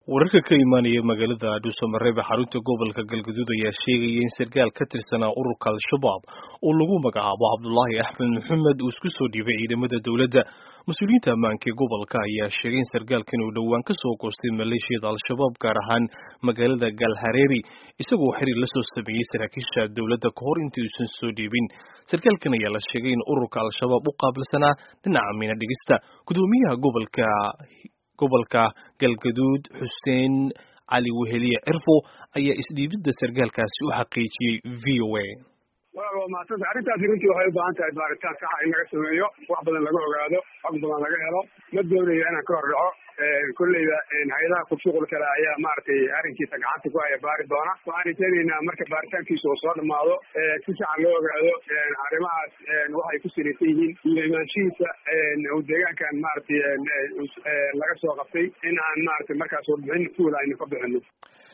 wararka ka imaanaya magaalada dhuusamareeb ee xarunta gobolka galgaduud ayaa sheegaya in sarkaal ka tirsanaa ururka al-shabaab oo lagu magacaabo cabdulaahi axmed maxamed uu isku soo dhiibay ciidamada dowladda mas-uuliyiinta ammaanka ee gobolka ayaa sheegay in sarkaalkan uu dhowaan ka soo goostay maleeshiyada al-shabaab gaar ahaan magaalada galhareeri isagoo xiriir la soo sameeyey saraakiisha dowladda kahor intii uusan soo dhiibin sarkaalkan ayaa la sheegay in ururka al-shabaab u qaabilsanaa dhinaca miina dhigista gudoomiyaha gobolka gobolka galgaduud xuseen cali weheliye cirfo ayaa isdhiibidda sarkaalkaasi u xaqiijiyey v o a walaal waa mahadsanta arrintaasi runtii waxay u baahan tahay baaritaan saxa in laga sameeyo wax badan laga ogaado xog badan laga helo ma doonayo inaan ka hor dhaco kolleyba hay-adaha kubshuqul kale ayaa maaragtay arrinkiisa gacanta ku haya baari doona waxaan rajaynaynaa marka baaritaankiisa uu soo dhamaado si saxan loo ogaado arrimahaas waxay ku salaysan yihiin iyo imaanshihiisa uu deegaankan maaragtay laga soo qabtay in aan maaragtay markaas warbixin fuul aynu ka bixino